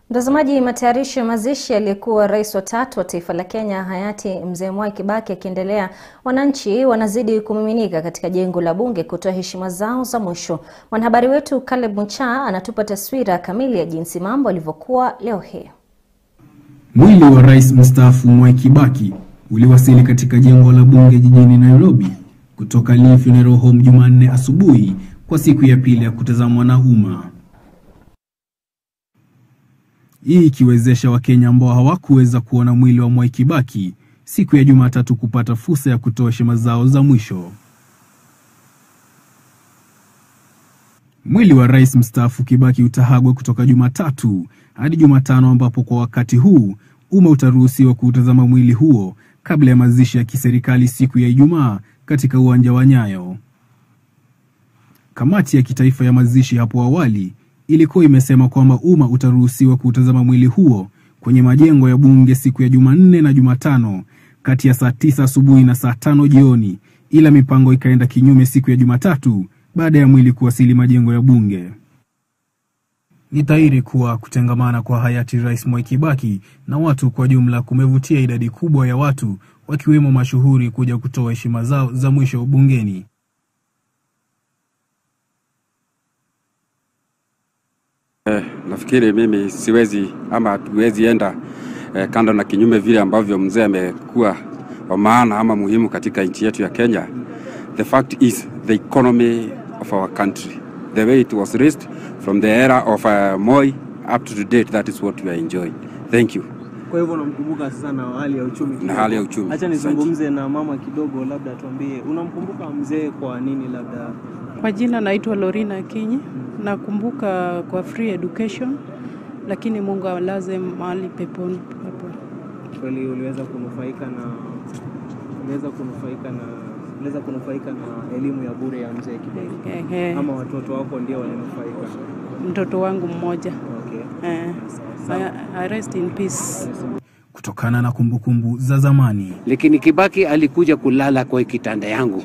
Mtazamaji, matayarisho ya mazishi aliyekuwa rais wa tatu wa taifa la Kenya hayati Mzee Mwai Kibaki akiendelea, wananchi wanazidi kumiminika katika jengo la bunge kutoa heshima zao za mwisho. Mwanahabari wetu Caleb Mucha anatupa taswira kamili ya jinsi mambo yalivyokuwa leo hii. Mwili wa rais mstaafu Mwai Kibaki uliwasili katika jengo la bunge jijini Nairobi kutoka Lee Funeral Home Jumanne asubuhi kwa siku ya pili ya kutazamwa na umma. Hii ikiwezesha Wakenya ambao hawakuweza kuona mwili wa Mwai Kibaki siku ya Jumatatu kupata fursa ya kutoa heshima zao za mwisho. Mwili wa rais mstaafu Kibaki utahagwa kutoka Jumatatu hadi Jumatano, ambapo kwa wakati huu umma utaruhusiwa kuutazama mwili huo kabla ya mazishi ya kiserikali siku ya Ijumaa katika uwanja wa Nyayo. Kamati ya kitaifa ya mazishi hapo awali ilikuwa imesema kwamba umma utaruhusiwa kuutazama mwili huo kwenye majengo ya bunge siku ya Jumanne na Jumatano kati ya saa tisa asubuhi na saa tano jioni, ila mipango ikaenda kinyume siku ya Jumatatu baada ya mwili kuwasili majengo ya bunge. Ni dhahiri kuwa kutengamana kwa hayati Rais Mwai Kibaki na watu kwa jumla kumevutia idadi kubwa ya watu wakiwemo mashuhuri kuja kutoa heshima zao za mwisho bungeni. Eh, nafikiri mimi siwezi ama hatuwezi enda eh, kando na kinyume vile ambavyo mzee amekuwa wa maana ama muhimu katika nchi yetu ya Kenya. The fact is the economy of our country the way it was raised from the era of uh, Moi up to date that is what we are enjoying. Thank you. Kwa hivyo unamkumbuka sasa na hali ya uchumi Na kidogo. hali ya uchumi. Acha nizungumze na mama kidogo, labda tuambie unamkumbuka mzee kwa nini? Labda Kwa jina naitwa Lorina Kinyi. Nakumbuka kwa free education, lakini Mungu alaze mahali peponi peponi. kweli uliweza kunufaika na uliweza kunufaika na uliweza kunufaika na elimu ya bure ya mzee Kibaki Ehe, ama watoto wako ndio walinufaika? mtoto wangu mmoja Okay. eh, I, I rest in peace. Kutokana na kumbukumbu za zamani, lakini Kibaki alikuja kulala kwa kitanda yangu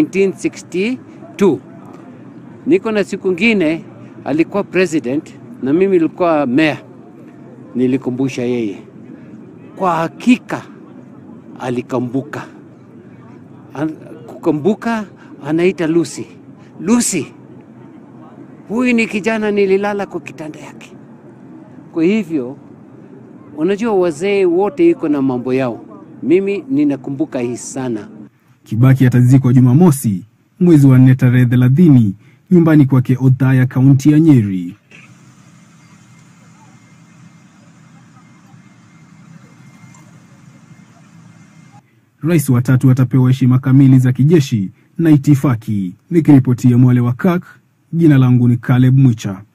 1962. Niko na siku ngine alikuwa president na mimi nilikuwa mayor, nilikumbusha yeye. Kwa hakika alikambuka, An- kukambuka, anaita Lucy. Lucy, huyu ni kijana nililala kwa kitanda yake. Kwa hivyo unajua wazee wote iko na mambo yao. Mimi ninakumbuka hii sana. Kibaki atazikwa Jumamosi mwezi wa nne tarehe thelathini nyumbani kwake Othaya, kaunti ya Nyeri. Rais wa tatu atapewa heshima kamili za kijeshi na itifaki. Nikiripotia Mwale wa Kak, jina langu ni Caleb Mwicha.